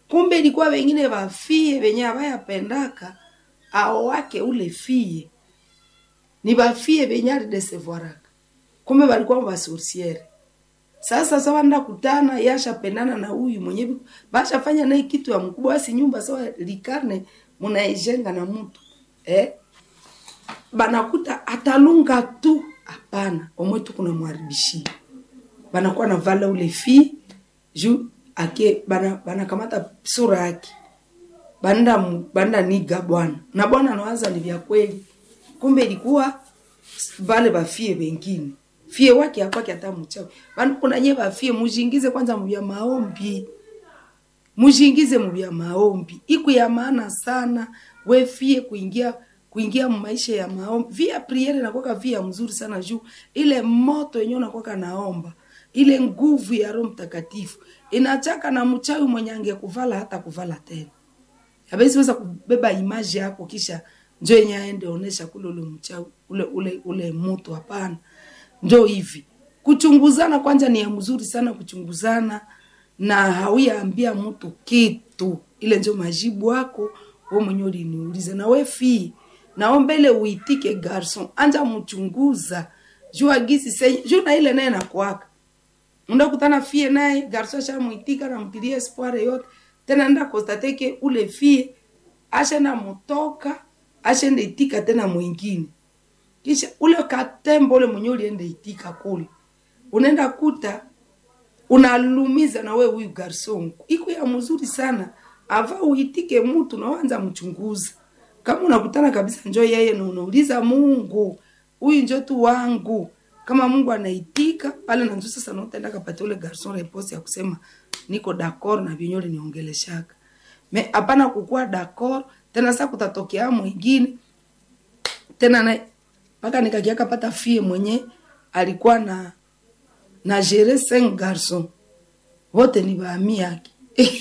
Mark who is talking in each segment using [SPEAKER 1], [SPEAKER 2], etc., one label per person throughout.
[SPEAKER 1] kumbe ilikuwa wengine wafie wenye avayapendaka ao wake ule fie ni bafie benye alidesevoaraka kumbe balikuwa basorsiere sasa sawa nda kutana yashapendana na huyu mwenye bashafanya naye kitu ya mkubwa basi nyumba sawa likarne munaijenga na mtu eh? banakuta atalunga tu hapana omwe tu kuna mwaribishia banakuwa na vala ule fi juu ake bana banakamata sura yake banda banda niga bwana na bwana anawaza ni vya kweli kumbe ilikuwa vale bafie wengine fie wake akwake hata mchawi bana kuna nye bafie mujingize kwanza mubya maombi mujingize mubya maombi iku ya maana sana we fie kuingia kuingia maisha ya maombi via priere nakwaka via mzuri sana juu ile moto yenyewe nakwaka naomba ile nguvu ya roho mtakatifu inachaka na mchawi mwenye angekuvala hata kuvala tena abesi weza kubeba imaji yako kisha njo yenye aende onesha kule ule mchawi ule ule ule moto hapana njo hivi kuchunguzana kwanza ni ya mzuri sana kuchunguzana na hauyaambia mtu kitu ile njo majibu wako we mwenye uliniuliza na we fii naombele uitike garson anja mchunguza jua gisi senye juu na ile naye nakwaka ndakutana fie naye garson ashamwitika namtilia espoir yote tena nda kostateke ule fie ashenda mutoka ashenda itika tena mwingine kisha ule katembo ule mwenye ulienda itika kule unaenda kuta unalumiza na we huyu garson iko ya mzuri sana ava uitike mtu nawanza mchunguza kama unakutana kabisa njo yeye na unauliza mungu huyu njo tu wangu kama mungu anaitika pale nanjo sasa nautaenda kapata ule garson repose ya kusema niko dakor na vyenye uliniongeleshaka me hapana kukuwa dakor tena sa kutatokea mwingine tena na mpaka nikakiaka pata fie mwenye alikuwa na na gere cinq garson wote ni baami yake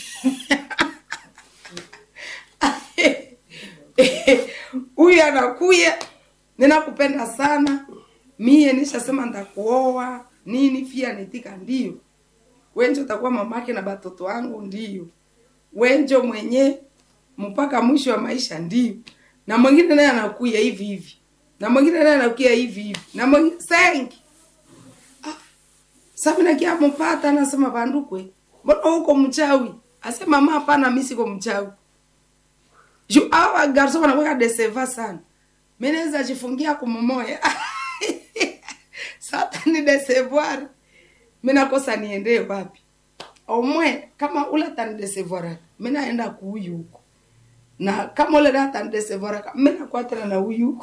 [SPEAKER 1] huyu anakuya ninakupenda sana mie nishasema ndakuoa nini fia nitika ndio wenjo utakuwa mamake na batoto wangu ndio wenjo mwenye mpaka mwisho wa maisha ndio na mwingine naye anakuya hivi hivi na mwingine naye anakuya hivi hivi na mwingine sengi ah, sasa nakia mpata anasema bandukwe mbona huko mchawi asema mama hapana mimi siko mchawi juu awa garso wanakuwa deseva sana mimi naweza jifungia kumomoya sasa ni desevoir mimi nakosa niende wapi omwe kama ule atanidesevoir mimi naenda kuuyu huko na kama ule atanidesevoir mimi nakuwa tena na huyu huko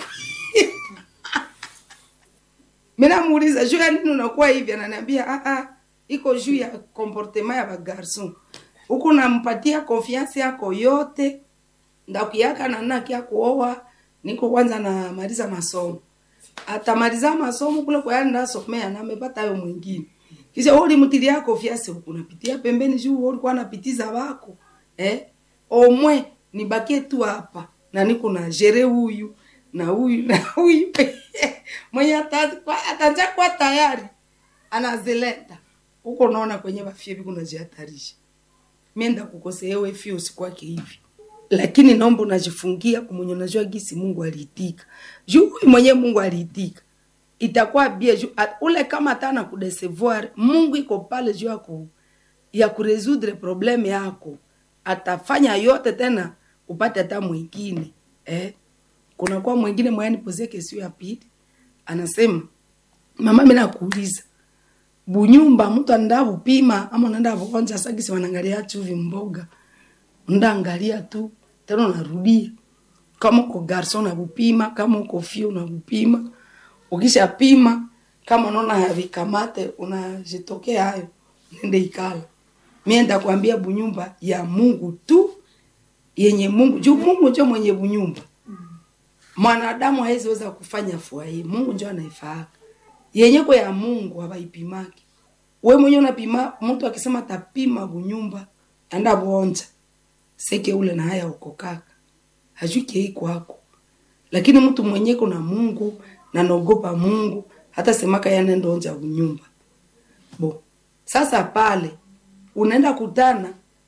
[SPEAKER 1] mimi namuuliza juu ya nini unakuwa hivi ananiambia ah ah iko juu ya comportement ya bagarson huko nampatia confiance yako yote ndakuyaka na naki ya kuoa niko kwanza namaliza masomo atamaliza masomo kule kwa yani ndasomea na amepata hayo mwingine kisha wewe ulimtilia confiance huko unapitia pembeni juu wewe ulikuwa unapitiza wako eh omwe nibakie tu hapa na niko na jere huyu na huyu na huyu mwenye ataanza kuwa tayari anazileta huko unaona kwenye bafie biku najihatarisha mienda kukosea wewe fio usikwake hivi lakini naomba unajifungia kumwenye unajua gisi Mungu aliitika juu huyu mwenye Mungu aliitika itakuwa bia juu at, ule kama atana kudesevoir Mungu iko pale juu yako ya kuresoudre probleme yako atafanya yote tena upate hata mwingine eh kuna kwa mwingine mwani pozie kesio ya pili anasema mama mimi nakuuliza bunyumba mtu anda bupima ama unaenda bukonja sagisi wanangalia chuvi mboga ndaangalia tu tena unarudia kama uko garson na bupima kama uko fio na bupima ukisha pima kama unaona havikamate unajitokea hayo nende ikala mimi ndakwambia bunyumba ya Mungu tu yenye Mungu juu Mungu ndio mwenye bunyumba mwanadamu hawezi weza kufanya fua hii Mungu ndio anaifaa yenye kwa ya Mungu hawaipimaki we mwenye unapima mtu akisema tapima bunyumba anda bonja seke ule na haya uko kaka hajuki hii kwako lakini mtu mwenye kuna Mungu na naogopa Mungu hata semaka yana ndonja bunyumba bo sasa pale unaenda kutana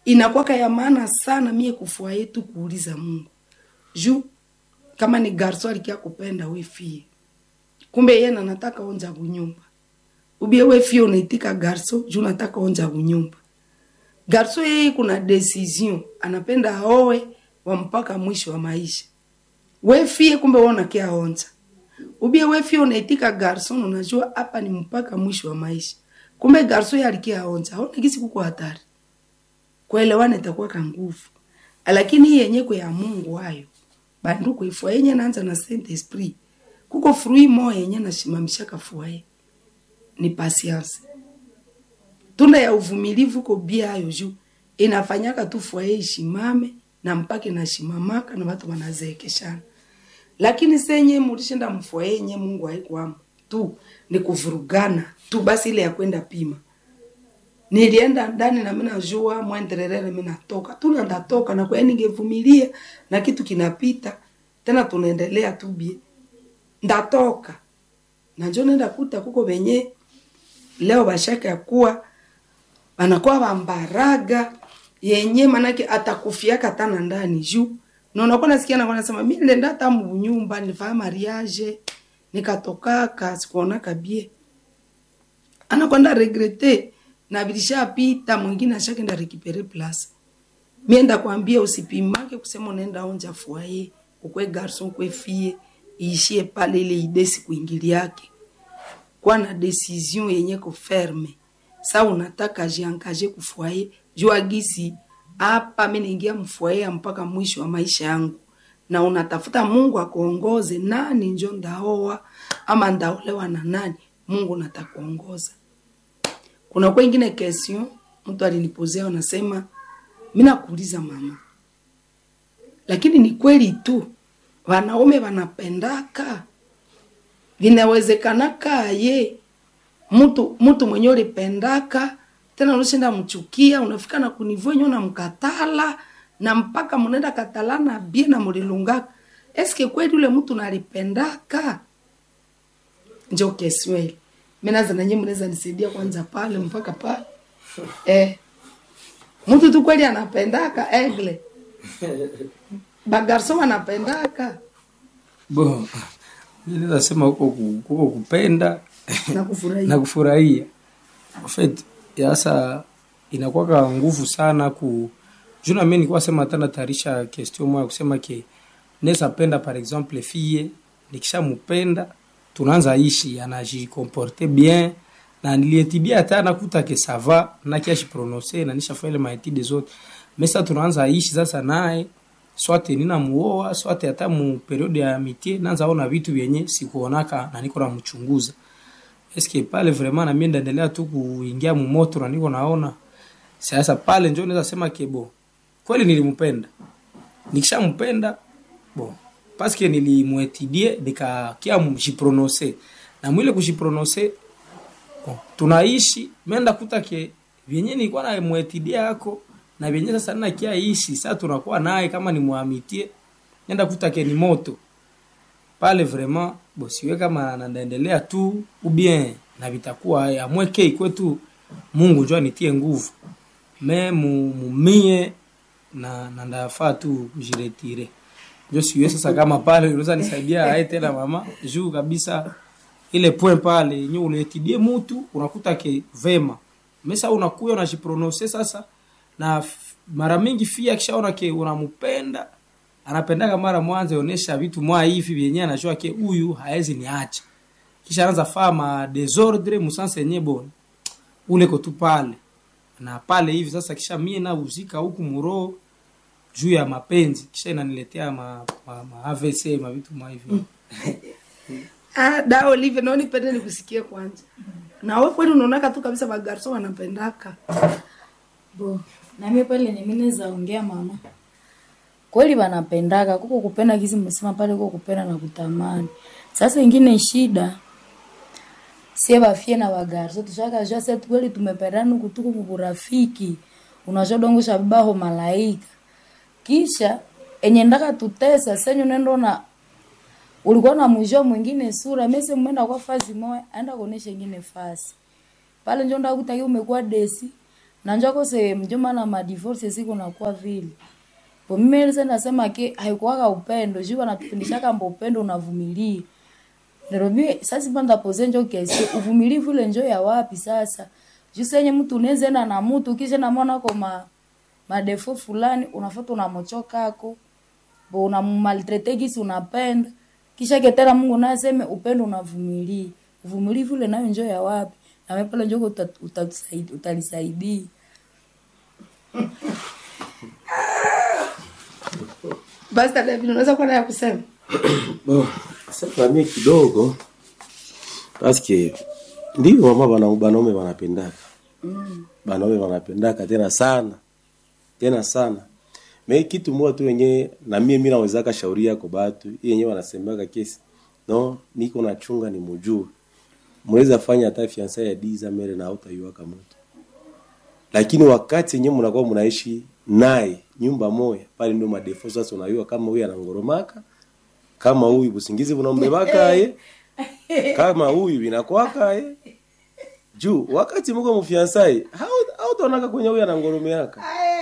[SPEAKER 1] inakwaka ya maana sana mie kufua yetu kuuliza mungu juu kama ni garso alikia kupenda we fie kumbe yeye na nataka onja kunyumba ubie we fie unaitika garso juu nataka onja kunyumba garso yeye kuna decision anapenda aoe wa mpaka mwisho wa maisha we fie kumbe wewe unakia onja ubie we fie unaitika garson unajua hapa ni mpaka mwisho wa maisha kumbe garso yeye alikia onja aona kisi kuko hatari kuelewana itakuwa ka nguvu lakini hii yenye kwa ya Mungu hayo bandu kuifua yenye naanza na Saint Esprit kuko frui moya yenye nashimamisha kafua ye ni patience tunda ya uvumilivu ko bia hayo juu inafanyaka tu fua ye ishimame na mpaka inashimamaka na watu wanazeekeshana lakini senye mulishinda mfua yenye Mungu haikwamo tu ni kuvurugana tu basi ile ya kwenda pima nilienda ndani na mimi najua mwendelelele mimi natoka tu na ndatoka na kwa hiyo ningevumilia na kitu kinapita tena tunaendelea tu bie ndatoka na njo nenda kuta kuko benye leo bashaka ya kuwa banakuwa bambaraga yenye manake atakufiaka tana ndani juu na unakuwa nasikia na wanasema mimi nilienda hata mnyumba nilifanya mariage nikatokaka sikuonaka bie anakwenda regrete na bilishapita mwingine ashakenda rekipere place mienda kwambia usipimake kusema unaenda onja fuaye ukwe garson kwe fie iishie pale ile idesi kuingili yake kwa na decision yenye ko ferme sa unataka jiangaje kufuaye jua gisi hapa mimi naingia mfuaye mpaka mwisho wa maisha yangu na unatafuta Mungu akuongoze nani njo ndaoa ama ndaolewa na nani Mungu natakuongoza kuna kwa ingine question mtu alinipozea anasema mimi nakuuliza mama lakini ni kweli tu wanaume wanapendaka vinawezekanaka ye mtu mtu mwenye ulipendaka tena unashinda mchukia unafika na kunivua nyo na mkatala na mpaka mnaenda katalana bie na mulilungaka eske kweli ule mtu nalipendaka njo kesweli minaza nanye mnaweza nisaidia kwanza pale mpaka pale eh. mtu tu kweli anapendaka egle bagarso wanapendaka
[SPEAKER 2] Bo, mimi naweza sema huko ku- huko kupenda
[SPEAKER 1] na kufurahia
[SPEAKER 2] na kufurahia. En fait, sasa inakuwa nguvu sana ku juna mimi nilikuwa sema tena tarisha question moja kusema ke naweza penda par exemple fille nikishampenda tunaanza ishi anajikomporte bien na nilietibia hata nakuta ke sava na kiashi prononcer na nishafanya ile maetide zote mesa tunaanza ishi sasa naye swate nina muoa swate hata mu periode ya amitié naanza ona vitu vyenye sikuonaka na niko namchunguza eske pale vraiment na mimi ndaendelea tu kuingia mumoto na niko naona sasa pale njo naweza sema kebo kweli nilimpenda nikishampenda bon paske nilimwetidie nikakia mjiprononce na mwile kujiprononce bon, tunaishi menda kuta ke vyenye nilikuwa na mwetidia yako na vyenye sasa nina kia ishi sasa tunakuwa naye kama ni muamitie nenda kuta ke ni moto pale vraiment bo siwe kama naendelea tu ou bien na vitakuwa amweke kwetu Mungu njoo anitie nguvu me mu- mumie na na ndafaa tu kujiretire njo siwe sasa kama pale unaweza nisaidia ae tena mama juu kabisa ile point pale yenye unaetidie mutu unakuta ke vema mesa unakuya unajiprononse sasa na f- mara mingi fia akishaona ke unampenda anapendaka mara mwanza onesha vitu mwa hivi vyenye anajua ke huyu haezi niacha kisha anaanza faa ma desordre musanse yenye bon ule ko tu pale na pale hivi sasa kisha mie na uzika huku muro juu ya mapenzi kisha inaniletea ma, ma, ma AVC ma vitu mwa hivyo
[SPEAKER 1] ah, da Olive naoni pende nikusikie kwanza na wewe kweli unaonaka tu kabisa bagarso wanapendaka
[SPEAKER 3] bo nami pale nimineza ongea mama kweli wanapendaka kuko kupenda kizi msema pale kuko kupenda na kutamani sasa ingine shida sie bafie na bagarso tushakajua se kweli tumependana kutuku kukurafiki unajua dongo shabibaho malaika kisha enye ndaka tutesa senyu nendo na ulikuwa na mwisho mwingine sura mese mwenda kwa fazi moya aenda kuonesha ingine fasi pale njo ndakutaki umekuwa desi nanjua kose mjomba na madivorce siku nakuwa vile po mimi elise nasema ke haikuwaka upendo juu wanatufundishaka mbo upendo unavumilia Nairobi sasa panda pose njo kesi uvumilivu ile njo ya wapi sasa juu senye mtu unaweza enda na mtu kisha na mwana kwa ma madefo fulani unafuata unamochoka ako bo unamaltrete kisi unapenda kisha ketera Mungu naye aseme upendo unavumilia uvumilivu ile nayo njo ya wapi na wewe pale njo uta- utatusaidia utalisaidia
[SPEAKER 1] basi David unaweza kuwa naye kusema
[SPEAKER 4] Bon, sasa mimi kidogo paske ndio mama bana banaume wanapendaka banaume wanapendaka tena sana tena sana me kitu moja tu yenye na mie mimi nawezaka shauri yako batu hii yenyewe wanasemaka kesi no niko nachunga ni mujue mweza fanya hata fiansa ya diza mere na hautaiwaka mtu lakini wakati yenyewe mnakuwa mnaishi naye nyumba moja pale ndio madefo sasa unayua kama huyu anangoromaka kama huyu busingizi bunambebaka ye kama huyu inakwaka ye juu wakati mko mfiansai hautaonaka kwenye huyu anangoromeaka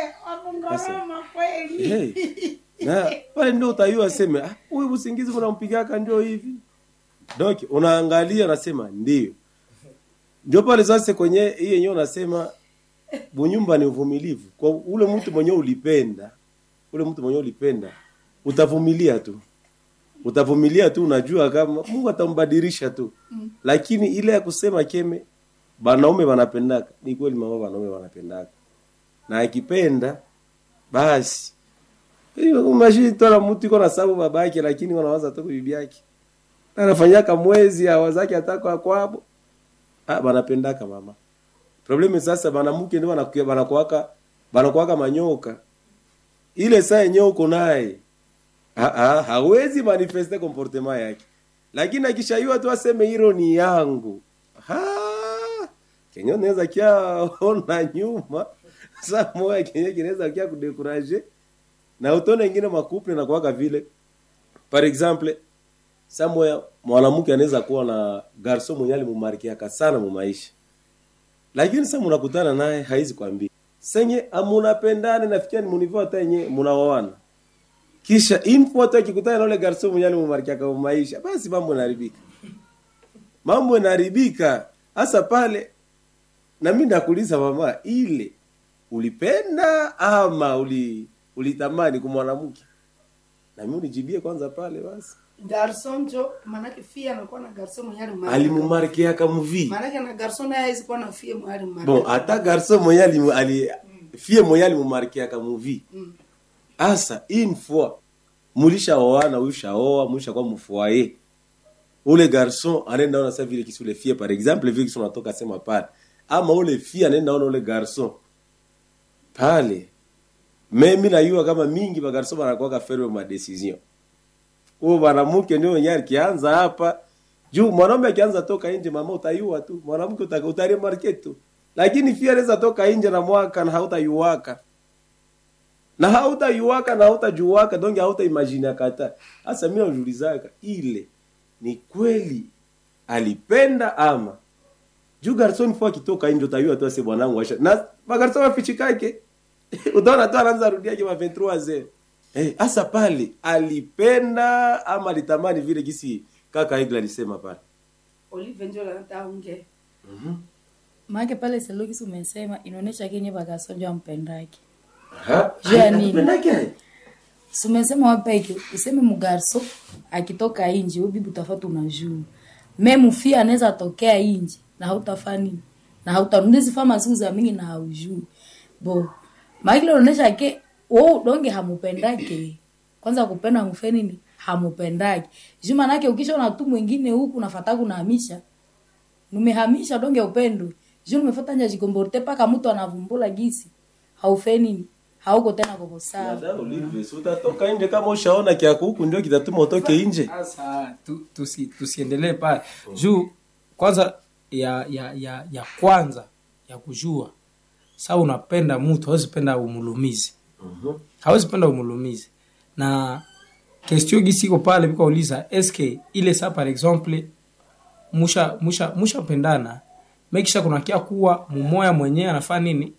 [SPEAKER 4] hey. na pale ndio utayua seme "Ah, huyu busingizi bunampigaka ndio hivi donc unaangalia unasema ndio ndio pale sasa kwenye hii yenyewe unasema bunyumba ni uvumilivu kwa ule mtu mwenye ulipenda ule mtu mwenye ulipenda utavumilia tu utavumilia tu unajua kama Mungu atambadilisha tu mm. lakini ile ya kusema keme banaume wanapendaka ni kweli mama banaume wanapendaka na akipenda basi umashitola mtu iko na sababu babake lakini wanawaza tu bibi yake anafanyaka mwezi awazake atako kwabo ah banapendaka mama problemu sasa banamuke ndio banakuwa banakuwaka banakuwaka manyoka ile saa yenyewe uko naye ha, ha, hawezi manifeste comportement yake lakini akishaiwa tu aseme hilo ni yangu ha, kenye unaweza kia ona nyuma saa moja kenye kinaweza kia kudekuraje na utone ingine makuple na kuwaka vile par exemple saa moya mwanamke anaweza kuwa na garso mwenye alimumarkiaka sana mu maisha lakini sasa mnakutana naye haizi kwambia senye amunapendane nafikia ni munivo hata yenye munaoana kisha info tu akikutana na ule garso mwenye alimumarkiaka mu maisha basi mambo yanaharibika mambo yanaharibika hasa pale na mimi nakuuliza mama ile ulipenda ama uli ulitamani kumwanamke na mimi unijibie kwanza pale basi
[SPEAKER 1] garson jo manake fie anakuwa na garson mwenye alimarika.
[SPEAKER 4] alimumarkiaka muvi
[SPEAKER 1] manake na garson naye hawezi kuwa na fie mwenye alimarika.
[SPEAKER 4] bon hata garso mwenye ali, ali fie mwenye alimumarkiaka muvi asa une fois mulishaoana ulishaoa mulishakuwa mfoye ule garson anaenda ona sa vile kisi ule fie par exemple vile kisi unatoka sema pale ama ule fie anaenda ona ule garson pale mimi najua kama mingi bagarson banakuwaka ferme ma decision huo mwanamke ndio wenyewe akianza hapa juu mwanaume akianza toka nje mama utayua tu mwanamke uta- utaremarke tu lakini fia anaweza toka nje na mwaka na hautayuwaka na hautayuwaka na hautajuwaka donge hautaimagine kata hasa mimi najiulizaka ile ni kweli alipenda ama juu garson fo akitoka nje utayua tu ase bwanangu asha na magarson wafichikake utaona tu anaanza rudiake ma 23 zero eh hasa pale alipenda ama alitamani vile gisi kaka Igla alisema pale
[SPEAKER 1] Olive njo anataka ongea.
[SPEAKER 3] maake pale selokisi umesema inaonyesha kenye bakasonjwa ampendake
[SPEAKER 4] Aha.
[SPEAKER 3] Juu ya nini?
[SPEAKER 4] Anapendake?
[SPEAKER 3] Si umesema wapeke useme mugarso akitoka inji we bibi utafata unajua me mufia anaweza tokea inji na hautafaa nini na hautanundizifa masiku za mingi na haujui bo maakile unaonyesha ke wo donge hamupendake kwanza kupenda mufe nini hamupendake juu manake ukishaona tu mwingine huku nafata kunahamisha numehamisha donge upendo juu numefata nja jikomborte paka mtu anavumbula gisi haufe nini hauko tena koko sawa
[SPEAKER 4] Dada Olive, si utatoka nje kama ushaona kiako huku ndio kitatuma utoke nje
[SPEAKER 2] sasa tu, tusi, tusiendelee pale juu kwanza ya ya ya ya kwanza ya kujua saa unapenda mtu hawezi penda umulumizi hawezi penda umulumizi na kestio gisi iko pale vikauliza eske ile saa par exemple musha musha mushapendana mekisha kunakia kuwa mumoya mwenyewe anafaa nini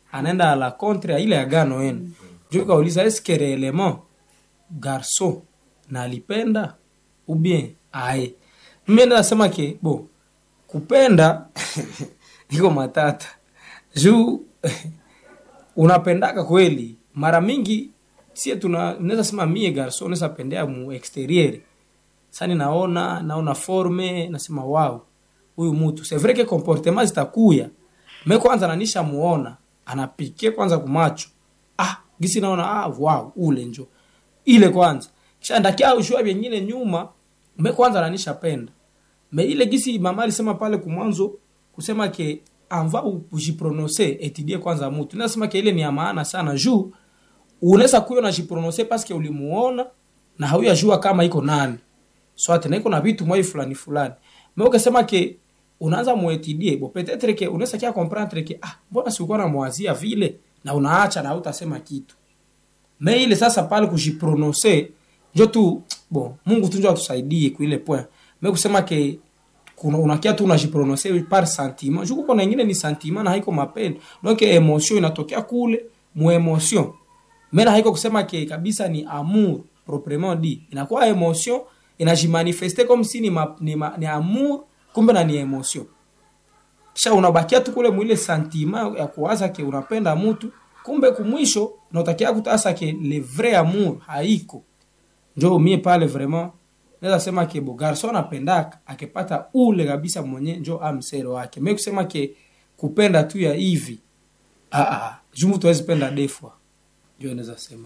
[SPEAKER 2] anaenda a la contre ya ile agano yenu njo kauliza eske reellement garso na alipenda ou bien aye mimi nasema ke bo kupenda iko matata juu unapendaka kweli mara mingi sie tuna naweza sema mie garso naweza pendea mu exterieur sani naona naona forme nasema wow huyu mtu c'est vrai que comportement zitakuya me kwanza nanisha muona anapike kwanza kumacho ah gisi naona ah wow ule njo ile kwanza kisha ndakia ushua vingine nyuma me kwanza nanisha penda me ile gisi mama alisema pale kumwanzo kusema ke anva ujiprononce etidie kwanza mutu nasema ke ile ni ya maana sana juu unaweza kuyo najiprononce paske ulimuona na hauyajua kama iko nani swate na iko na vitu mwai fulani fulani me ukasema ke unaanza muetidie bo petetre ke unaweza kia comprendre ke ah mbona sikuwa namwazia vile na unaacha na hautasema kitu me ile sasa pale kujiprononce njo tu bon mungu tu njo atusaidie kuile point me kusema ke kuna unakia tu unajiprononce par sentiment juu kuko na ingine ni sentiment na haiko mapendo donc emotion inatokea kule mu emotion me na haiko kusema ke kabisa ni amour proprement dit inakuwa emotion inajimanifeste comme si ni, ma, ni, ma, ni amour kumbe na ni emotion kisha unabakia tu kule mwile sentiment ya kuwaza ke unapenda mtu kumbe kumwisho nautakia kutasa ke le vrai amour haiko njo mie pale vraiment naweza sema ke bo garso anapendaka akipata ule kabisa mwenye njo amsero wake me kusema ke kupenda tu ya hivi ah, ah, juu mtu awezi penda defwa njo naweza sema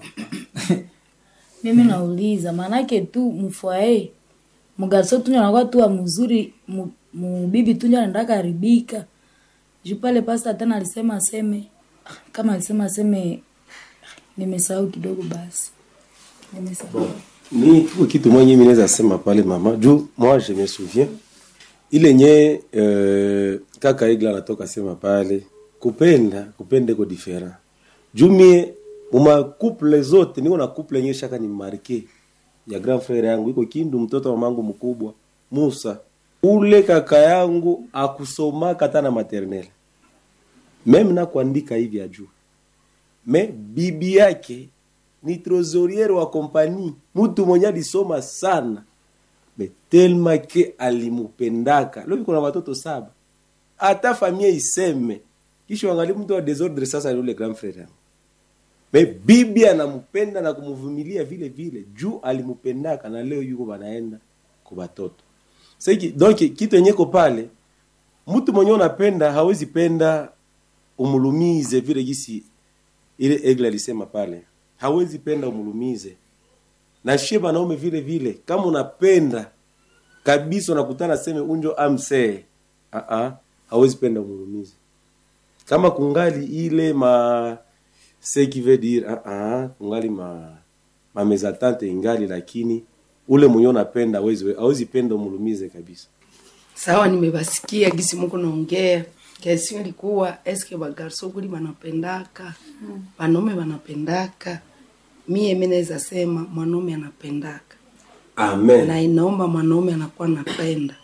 [SPEAKER 3] mimi nauliza maanake tu mfwae mgarso tunyo anakuwa tu wa mzuri mu- mubibi tunyo anaenda karibika juu pale pasta tena alisema aseme kama alisema aseme nimesahau kidogo basi nimesahau
[SPEAKER 4] ni tuko kitu mwenye mimi naweza sema pale mama juu moi je me souviens ile nye euh, kaka igla anatoka sema pale kupenda kupenda ko different juu mie uma couple zote niko na couple yenye shaka ni marke ya grand frère yangu iko kindu mtoto wa mamangu mkubwa Musa ule kaka yangu akusomaka hata na maternelle meme na kuandika hivi ajuu me bibi yake ni trosoriere wa kompani mtu mwenye alisoma sana me telma ke alimupendaka leo kuna watoto saba hata familia iseme kisha wangali mtu wa desordre sasa ni ule grand frère yangu me bibi anampenda na kumvumilia vile vile juu alimupendaka na leo yuko banaenda kwa batoto sasa donc kitu yenyeko pale mtu mwenye unapenda hawezi penda umulumize vile gisi ile egle alisema pale hawezi penda umulumize na shie banaume vile vile kama unapenda kabisa unakutana seme unjo amsee uh -uh, hawezi penda umulumize kama kungali ile ma ce qui veut dire uh -uh, kungali ma ma mezatante ingali lakini ule mwenye unapenda hawezi hawezi penda umulumize kabisa
[SPEAKER 1] sawa nimebasikia gisi muko naongea kesi ilikuwa eske bagarso kuli banapendaka banaume banapendaka mie mi naweza sema mwanaume anapendaka
[SPEAKER 4] amen
[SPEAKER 1] na inaomba mwanaume anakuwa napenda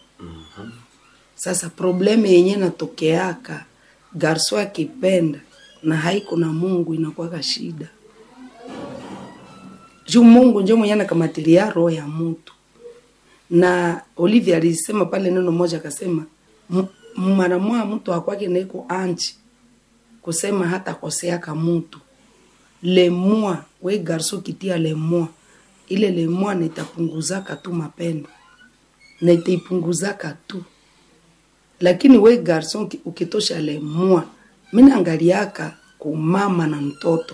[SPEAKER 1] sasa probleme yenye natokeaka garso akipenda na haiko na mungu inakuwaka shida juu mungu njo mwenye anakamatilia roho ya mutu na olivia alisema pale neno moja akasema "M- mara mwa mtu akwake neko anchi kusema hata koseaka mutu lemua we garso kitia lemua ile lemua nitapunguzaka tu mapendo nitaipunguzaka tu lakini we garson ki- ukitosha lemua minaangaliaka kumama na mtoto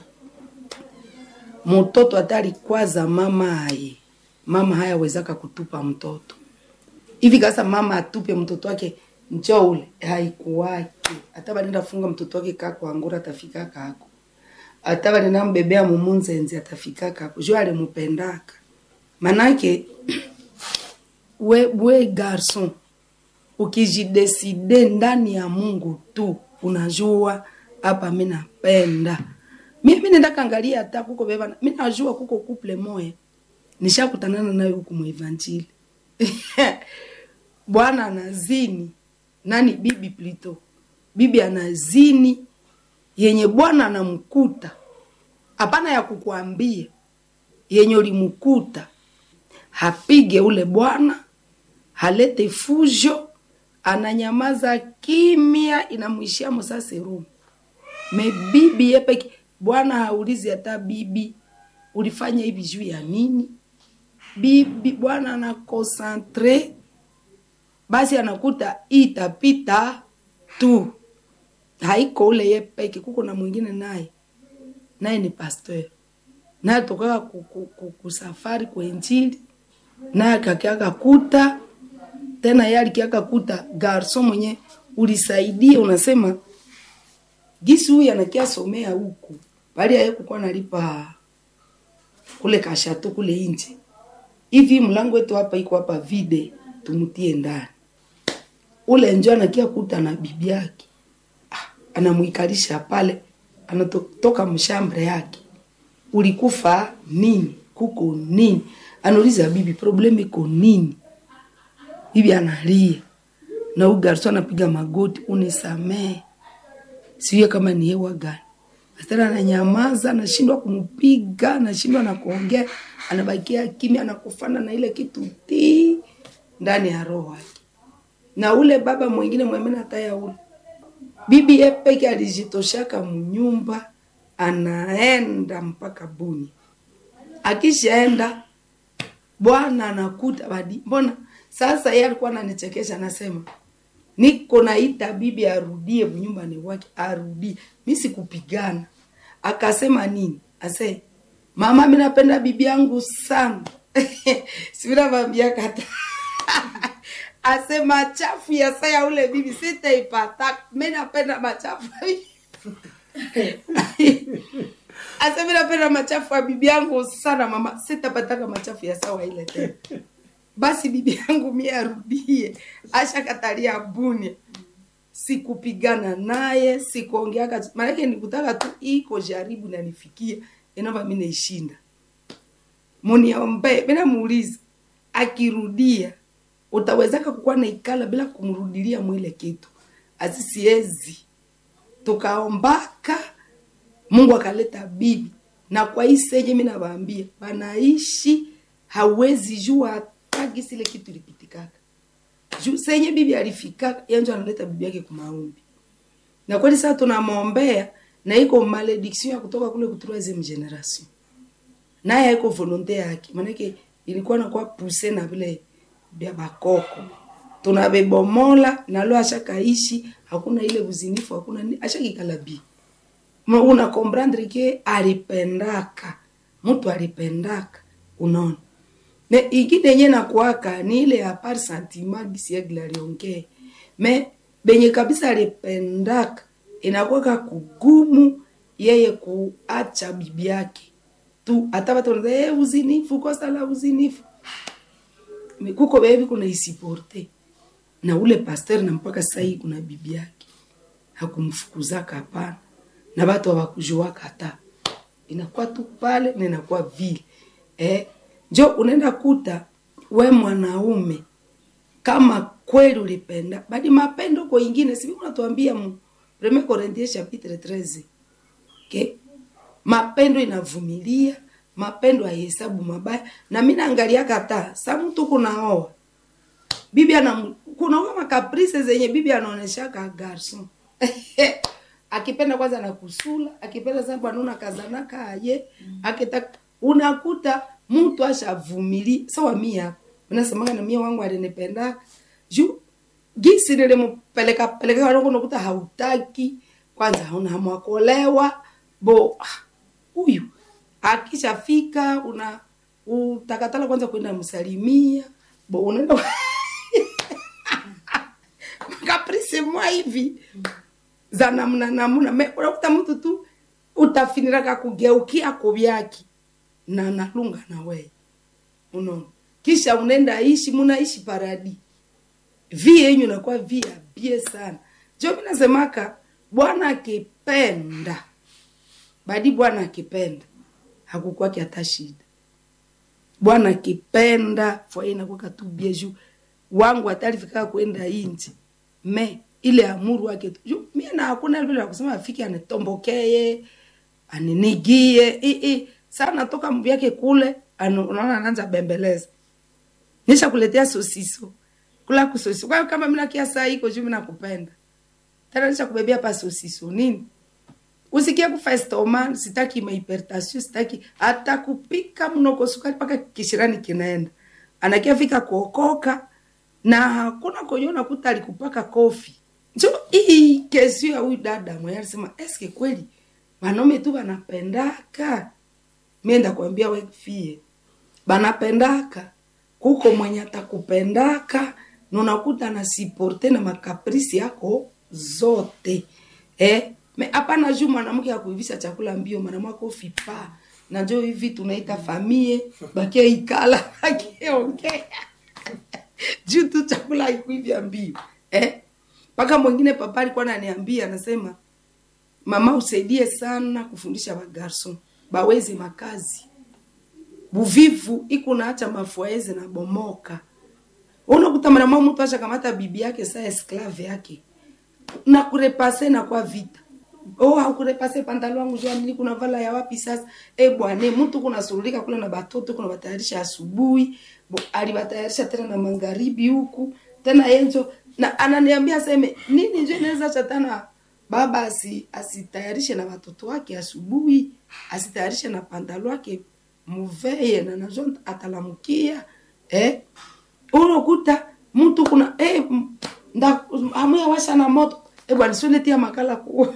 [SPEAKER 1] mtoto atali kwaza mama aye mama hayawezaka kutupa mtoto hivi kasa mama atupe mtoto wake njo ule haikuwaki hata banenda funga mtoto wake kako angura atafika kako hata banenda mbebea mumunzenzi atafika kako jo alimupendaka manake we, we garson ukijideside ndani ya mungu tu unajua hapa mi napenda mi mi nenda kaangalia hata kuko beba mi najua kuko couple moya nishakutanana nayo huku muevanjili bwana anazini nani bibi plito bibi anazini yenye bwana anamkuta hapana ya kukuambia yenye ulimkuta hapige ule bwana halete fujo ananyamaza kimya inamwishia msase rumu me bibi yepeke bwana haulizi hata bibi ulifanya hivi juu ya nini bibi bwana anakonsantre basi anakuta itapita tu haiko ule ye peke kuko na mwingine naye naye ni pasteur naye tokaka ku- ku- ku- kusafari kwa injili naye akakiaka kuta tena ye alikiaka kuta garso mwenye ulisaidia unasema gisi huyu anakiasomea huku bali aye kukuwa nalipa kule kashato kule nje hivi mlango wetu hapa iko hapa vide tumutie ndani ule njo anakia kuta na bibi yake ah, anamwikalisha pale anatoka mshambre yake ulikufa nini kuko nini anauliza bibi problemu iko nini bibi analia na huyu garso anapiga magoti unisamee sijue kama ni hewa gani Astara ananyamaza, anashindwa kumpiga, anashindwa na kuongea, anabakia kimya, anakufana na ile kitu ti ndani ya roho yake. Na ule baba mwingine mwemena taya ule bibi ye peke alijitoshaka mnyumba, anaenda mpaka Buni. Akishaenda bwana anakuta badi, mbona sasa yeye alikuwa ananichekesha, anasema niko naita bibi arudie nyumbani wake, arudie. Mi sikupigana. Akasema nini? Ase mama, mi napenda bibi yangu sana sivinavambia kata ase machafu ya saya ule bibi sitaipata, mi napenda machafu ase mi napenda machafu ya bibi yangu sana mama, sitapataka machafu ya sawa ile tena basi bibi yangu mie arudie ashakatalia bunia sikupigana naye sikuongeaka maanake nikutaka tu iko jaribu nanifikia inova mi naishinda muniombe minamuuliza akirudia utawezaka kukuwa naikala bila kumrudilia mwile kitu asisiezi tukaombaka mungu akaleta bibi na kwa hii senye mi nawaambia banaishi hawezi jua hata gisi ile kitu ilipitikaka juu senye bibi alifikaka yanjo analeta bibi yake kumaombi na kweli sasa tunamwombea na iko malediction ya kutoka kule ku troisieme generation naye haiko volonte yake maanake ilikuwa nakuwa puse na vile vya bakoko tunabebomola nalo ashakaishi hakuna ile uzinifu hakuna ni ashakikala bi Ma- una comprendre ke alipendaka mtu alipendaka unaona me ingine yenye nakuaka ni ile ya par sentiment gisiegla aliongee me benye kabisa alipendaka inakuwaka kugumu yeye kuacha bibi yake tu hata watu wanaza hey, uzinifu kosa la uzinifu Me- kuko bebi kuna isiporte na ule pasteur na mpaka sasa hii kuna bibi yake hakumfukuzaka hapana na watu hawakujuaka hata inakuwa tu pale na inakuwa vile eh, njo unaenda kuta we mwanaume kama kweli ulipenda badi mapendo kwa ingine sivi unatuambia mu 1 Corinthiens chapitre 13 okay? mapendo inavumilia mapendo haihesabu mabaya na mi naangalia kata sa mtu kunaoa bibi ana kunaoa makaprise zenye bibi anaoneshaka garson akipenda kwanza na kusula akipenda sana bwana kazanaka aye akitaka unakuta mtu ashavumilia sawa mia hapa nasemanga na mia wangu alinipendaka juu gisi nilimpeleka peleka wangu unakuta hautaki kwanza hauna hamu ya kuolewa bo ah, huyu akishafika una utakatala kwanza kwenda msalimia bo unaenda kaprisi mwa hivi za namna namna Me- unakuta mtu tu utafiniraka kugeukia kuvyaki na nalunga na wewe unaona kisha unaenda ishi munaishi paradi vi yenyu nakuwa vi ya bie sana jo mi nasemaka bwana akipenda badi bwana akipenda hakukwaki hata shida bwana akipenda fwaye inakwaka tu bie juu wangu hata alifika kwenda inji me ile amuru wake tu Ju- mie na hakuna vile ya kusema afike anitombokee aninigie i, i. saa natoka mvyake kule anu- unaona anaanza bembeleza nisha kuletea sosiso kula kusosiso kwa hiyo kama mina kia saa iko juu mina kupenda tena nisha kubebea pa sosiso nini usikie kufa estoma sitaki mahipertasio sitaki hata kupika mnoko sukari mpaka kishirani kinaenda anakia fika kuokoka na hakuna kwenye unakuta alikupaka kofi njo hii kesi ya huyu dada mwenye alisema eske kweli wanaume tu wanapendaka mienda kuambia we fie banapendaka kuko mwenye atakupendaka na unakuta na siporte na makaprisi yako zote eh? me hapana juu mwanamke akuivisha chakula mbio mwanamke ofipa na njo hivi tunaita famie bakie ikala akiongea juu tu chakula haikuivya mbio eh? mpaka mwingine papa alikuwa ananiambia anasema mama usaidie sana kufundisha bagarson baweze makazi buvivu iko naacha mafuaeze na bomoka unakuta mwanamwa mtu ashakamata bibi yake saa esklave yake na kurepase na kwa vita oh haukurepase pantalo wangu jua nili kuna vala ya wapi sasa e bwane mtu kuna surulika kule na batoto kuna batayarisha asubuhi bo alibatayarisha tena na magharibi huku tena yenjo na ananiambia seme nini njo inaweza chatana baba asi asitayarishe na watoto wake asubuhi asitayarishe na pantalo wake muveye na najo atalamukia eh unakuta mtu kuna eh, m- nda amuya washa na moto eh bwana sio letia makala ku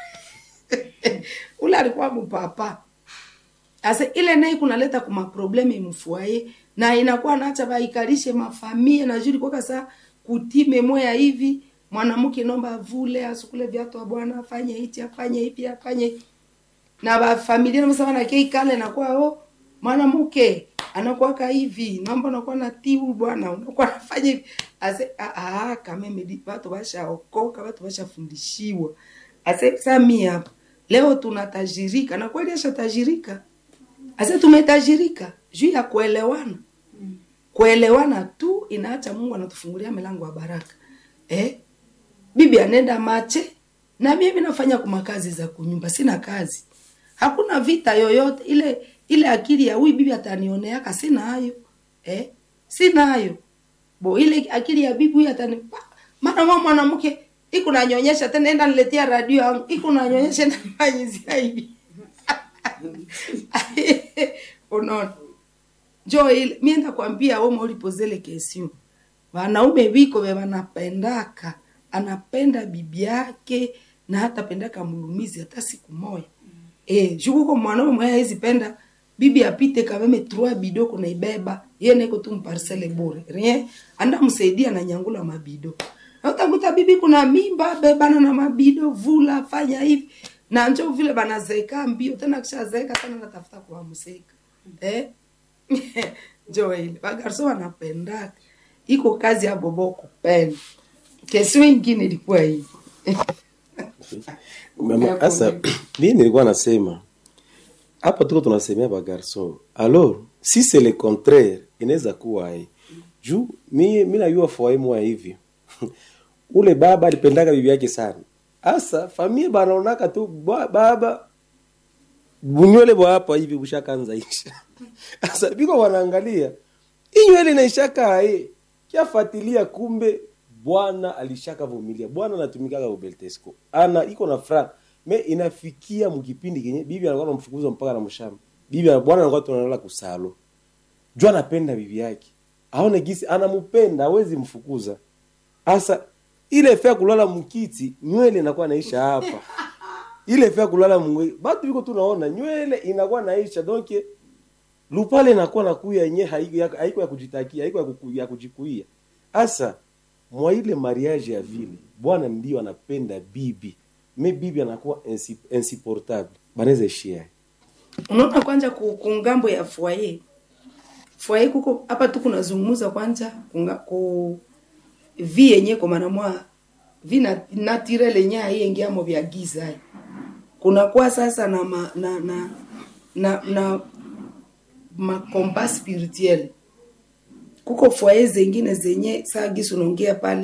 [SPEAKER 1] ule alikuwa mpapa asa ile naye kunaleta kuma probleme mfuaye na inakuwa naacha baikalishe mafamie na juri kwa saa kutime moya hivi mwanamke nomba avule asukule viatu wa bwana afanye hichi afanye hivi afanye hivi na bafamilia namsema na kei kale nakuwa oh mwanamke anakuwaka hivi naomba unakuwa na tiu bwana unakuwa nafanya hivi ase ah, ah, kameme watu washaokoka watu washafundishiwa ase sami hapa leo tunatajirika na kweli ashatajirika ase tumetajirika juu ya kuelewana kuelewana tu inaacha mungu anatufungulia milango ya baraka eh? bibi anenda mache na mimi nafanya kuma kazi za kunyumba sina kazi hakuna vita yoyote ile ile akili ya huyu bibi atanioneaka sina hayo eh? sina hayo bo ile akili ya bibi huyu atani pa- maana mwa mwanamke iko nanyonyesha tena enda niletea radio yangu iko nanyonyesha nafanyizia hivi unaona njo ile mienda kwambia woma ulipozele kesio wanaume biko be wanapendaka anapenda bibi yake na hata pendaka mulumizi hata siku moya eh jukuko mwanaume mwenye hawezi penda bibi apite kameme trois bido kunaibeba ye neko tu mparcele bure rien anda msaidia na nyangula mabido na utakuta bibi kuna mimba bebana na mabido vula fanya hivi na njo vile banazeka mbio tena kishazeeka tena natafuta kuwamseka eh njo ile bagarso wanapendaka iko kazi ya bobo kupenda kesi wengine ilikuwa hivi
[SPEAKER 4] Mama, Sasa mimi nilikuwa nasema hapa tuko tunasemea ba garçon. Alors, si c'est le contraire, inaweza kuwa hai. Juu mimi mimi najua foyer moja hivi. Ule baba alipendaga bibi yake sana. Asa familia banaonaka tu ba- baba bunywele bwa hapa hivi bushakanza isha. Asa biko wanaangalia. Hii nywele inaishaka hai. Kiafuatilia kumbe bwana alishaka vumilia. Bwana anatumikaga ubeltesco. Ana iko na fra me inafikia mkipindi kenye bibi anakuwa anamfukuza mpaka na mshamba. Bibi bwana anakuwa tunalala kusalo. Jua anapenda bibi yake. Aone gisi anampenda, hawezi mfukuza. Asa ile fea kulala mkiti, nywele inakuwa naisha hapa. Ile fea kulala mwe, batu biko tunaona nywele inakuwa naisha donc lupale inakuwa nakuya yenye haiko ya, haiko ya kujitakia, haiko ya, kuku, ya kujikuia. Asa mwa ile mariage ya vile, bwana ndio anapenda bibi. Me bibi anakuwa insi- insupportable. Banaweza ishia.
[SPEAKER 1] unaona kwanja ku, ku ngambo ya foyer foyer kuko hapa tu kunazungumza kwanja kunga, ku vi yenye kwa maana mwa vi na naturel yenye haiingiamo vya giza hai. kunakuwa sasa na ma, na na na, na makomba spirituel kuko foyer zengine zenye saa gisi unaongea pale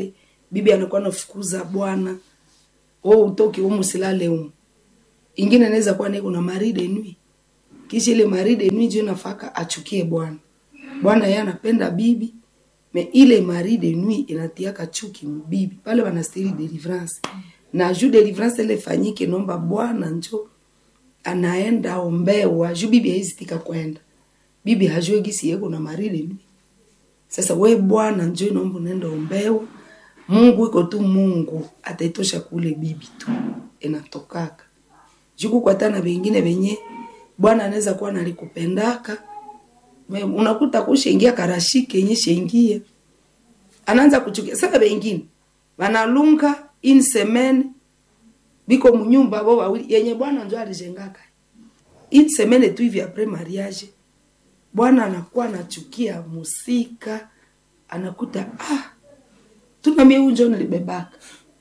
[SPEAKER 1] bibi anakuwa nafukuza bwana o utoke umu silale umu ingine inaweza kuwa niko na maride nui kisha ile maride nui njo nafaka achukie bwana bwana yeye anapenda bibi me ile maride nui inatiaka chuki mbibi pale wanastiri deliverance na juu deliverance ile fanyike nomba bwana njo anaenda ombewa juu bibi haizitika kwenda bibi hajue gisi yeko na maride nui sasa we bwana njo inaomba unaenda ombewa mungu iko tu mungu ataitosha kule bibi tu inatokaka juku kwa tana vengine venye bwana anaweza kuwa nalikupendaka Me- unakuta kushengia karashike yenye shengia anaanza kuchukia sasa vengine vanalunga in semaine biko munyumba bo wawili yenye bwana njo alijengaka in semaine tu hivi apres mariage bwana anakuwa anachukia musika anakuta ah tuna mie unjo nilibebaka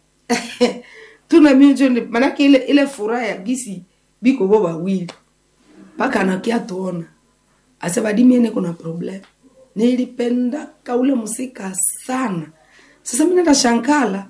[SPEAKER 1] tuna mie unjo nili- manake ile ile furaha ya gisi biko bo wawili mpaka anakia tuona asebadimiene kuna problem nilipendaka ule musika sana sasa mi nenda shankala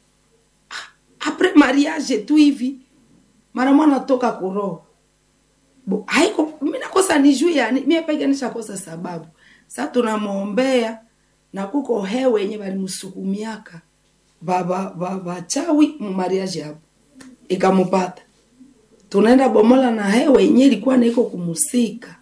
[SPEAKER 1] Ah, apres mariage tu hivi mara mwana toka kuroho Bo, haiko mi nakosa nijue yani mie peke nishakosa sababu sa tunamwombea na kuko hewe yenye balimsukumiaka baba baba chawi mumariaji hapo ikamupata tunaenda bomola na hewe yenye ilikuwa naiko kumusika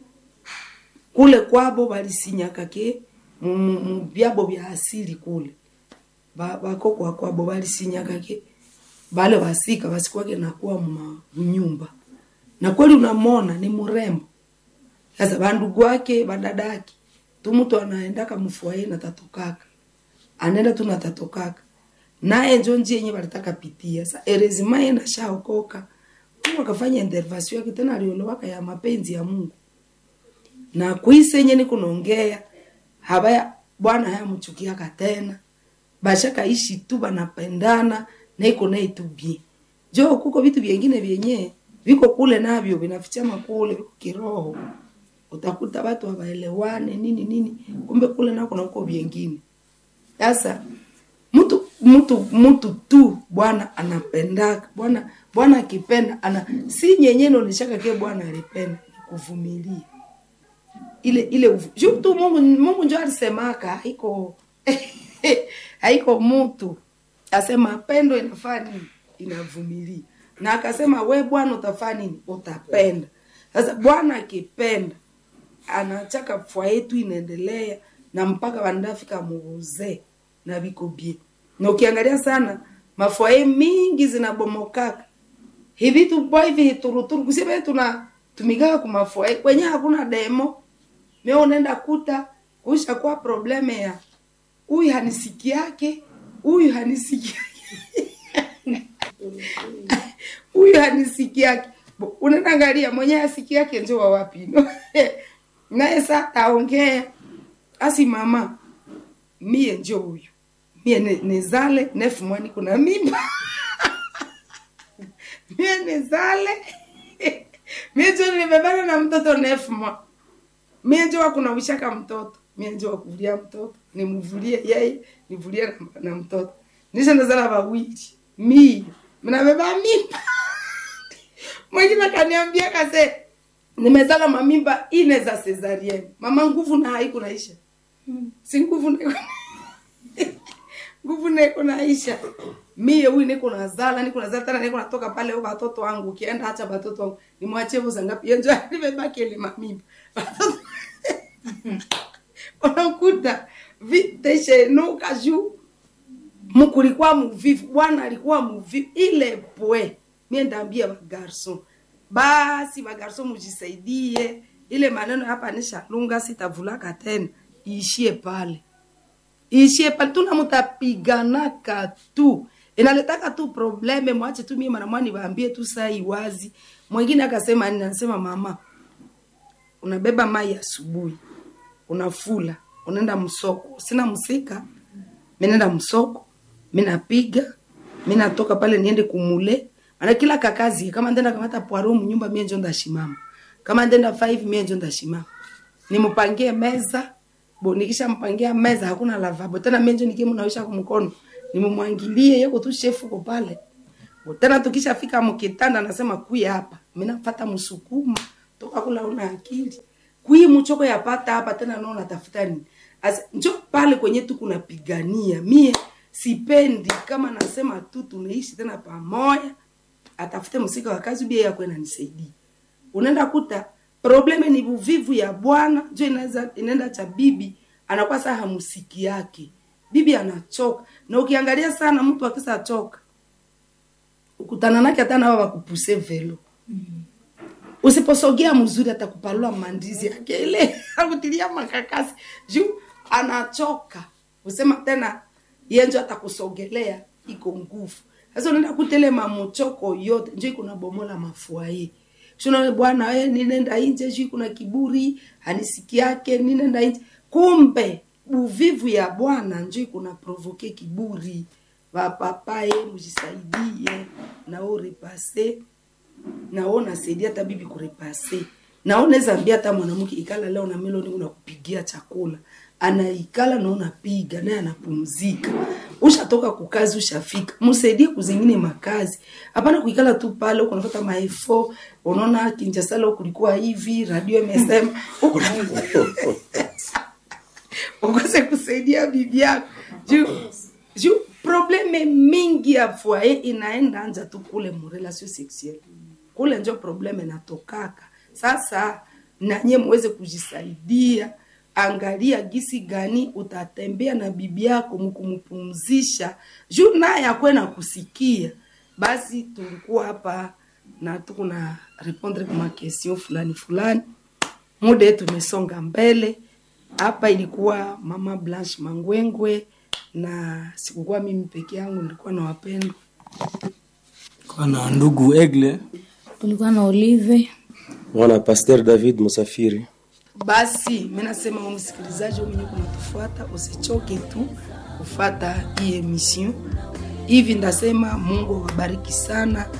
[SPEAKER 1] kule kwabo balisinyaka ke mu- mu- mu byabo bya asili kule Ba- bakokwa kwabo balisinyaka ke bale basika basikwake nakuwa mma- mnyumba na kweli unamona ni mrembo sasa bandugu wake badadaki tu mtu anaendaka mfuaye na tatokaka anaenda tu na tatokaka naye njo njia yenye balitaka pitia sa erezima ye nashaokoka mungu akafanya intervention yake tena aliolowaka ya mapenzi ya mungu na kwise yenye ni kunaongea habaya bwana hayamchukiaka tena bashakaishi tu banapendana na iko naye tu bien jo kuko vitu vyengine vyenye viko kule navyo vinafichama kule viko kiroho utakuta watu hawaelewane nini nini kumbe kule nako na uko vyengine sasa mtu mtu mtu tu bwana anapendaka bwana bwana akipenda ana si nyenye naoneshaka ke bwana alipenda ni kuvumilia ile ile uvu- juu tu mungu mungu njo alisemaka haiko haiko mtu asema pendo inafaa nini inavumilia na akasema we bwana utafaa nini utapenda sasa bwana akipenda anachaka fwa yetu inaendelea na mpaka wanafika muuzee na viko bie na ukiangalia sana mafwaye mingi zinabomokaka hivi tupo hivi hituruturu kusema tuna tumikaka kumafwaye kwenye hakuna demo mimi unaenda kuta kusha kwa probleme ya huyu hanisiki yake huyu hanisiki huyu hanisiki yake Bo, unaenda angalia mwenye asiki yake njo wa wapi no? naye sa taongea asi mama mie njo huyu mie ne- nizale nefu mwani kuna mimba mie nizale mie njo nimebana na mtoto nefu mwa mie njo wakunawishaka mtoto mie njo wakuvulia mtoto nimvulie yeye nivulie na, na mtoto nisha ndazala wawili mie mnabeba mimba mwingine akaniambia kase nimezala mamimba ine za cesarienne mama nguvu na haiku naisha si nguvu niko nguvu niko naisha mie huyu niko nazala niko nazala tena niko natoka pale huko watoto wangu ukienda acha watoto wangu nimwachie vuza ngapi yenjo nimebaki ile mamimba Watoto- unakuta viteshenuka juu mkulikuwa muvivu bwana alikuwa muvivu ile pwe mie ndaambia bagarson basi bagarson mujisaidie ile maneno hapa nishalunga sitavulaka tena iishie pale iishie pale tuna mutapiganaka tu inaletaka tu probleme mwache tu mie manamwani waambie tu saa iwazi mwingine akasema nini anasema mama unabeba mai asubuhi unafula unaenda msoko sina msika minaenda msoko minapiga minatoka pale niende kumule maana kila kakazi kama ndenda kamata poaro mnyumba mie njo ndashimama kama ndenda five mie njo ndashimama nimpangie meza bo nikisha mpangia meza hakuna lavabo tena mie njo nikimu nawisha kumkono nimumwangilie yeko tu shefu ko pale tena tukishafika mkitanda nasema kui hapa mimi nafata msukuma toka kula una akili kui mchoko yapata hapa tena nao natafuta nini As, njo pale kwenye tu kunapigania mie sipendi kama nasema tu tunaishi tena pamoja atafute msika wa kazi bia yako inanisaidia unaenda kuta probleme ni uvivu ya bwana njo inaweza inaenda cha bibi anakuwa saa hamusiki yake bibi anachoka na ukiangalia sana mtu akisa choka ukutana nake hata nawa wakupuse velo usiposogea mzuri atakupalua mandizi yake ile akutilia makakasi juu anachoka usema tena yenjo atakusogelea iko nguvu sasa unaenda kutele mamochoko yote njo iko na bomola mafuaye shuna bwana we ninenda nje juu kuna kiburi hanisiki yake ninenda nje kumbe uvivu ya bwana njo kuna provoke kiburi vapapaye mujisaidie nao repase nao nasaidia hata bibi kurepase nao naweza ambia hata mwanamke ikala leo na meloni unakupigia chakula anaikala na unapiga naye anapumzika ushatoka kukazi ushafika msaidie kuzingine makazi hapana kuikala tu pale huko unafuata maefo unaona kinjasala kulikuwa hivi radio imesema huko ukose kusaidia bibi yako juu juu probleme mingi ya foyer inaenda anja tu kule mrelation sexuelle kule njo probleme natokaka sasa nanye muweze kujisaidia angalia gisi gani utatembea na bibi yako mkumpumzisha juu naye akwe na kusikia basi tulikuwa hapa na tuko na répondre kwa question fulani fulani muda yetu umesonga mbele hapa ilikuwa mama blanche mangwengwe na sikukuwa mimi peke yangu nilikuwa na wapendwa
[SPEAKER 2] kwa na ndugu egle
[SPEAKER 3] tulikuwa na olive
[SPEAKER 4] Bwana Pasteur David Musafiri.
[SPEAKER 1] basi mi nasema wewe msikilizaji wewe mwenye kunatufuata usichoke tu kufata hii emission hivi ndasema mungu awabariki sana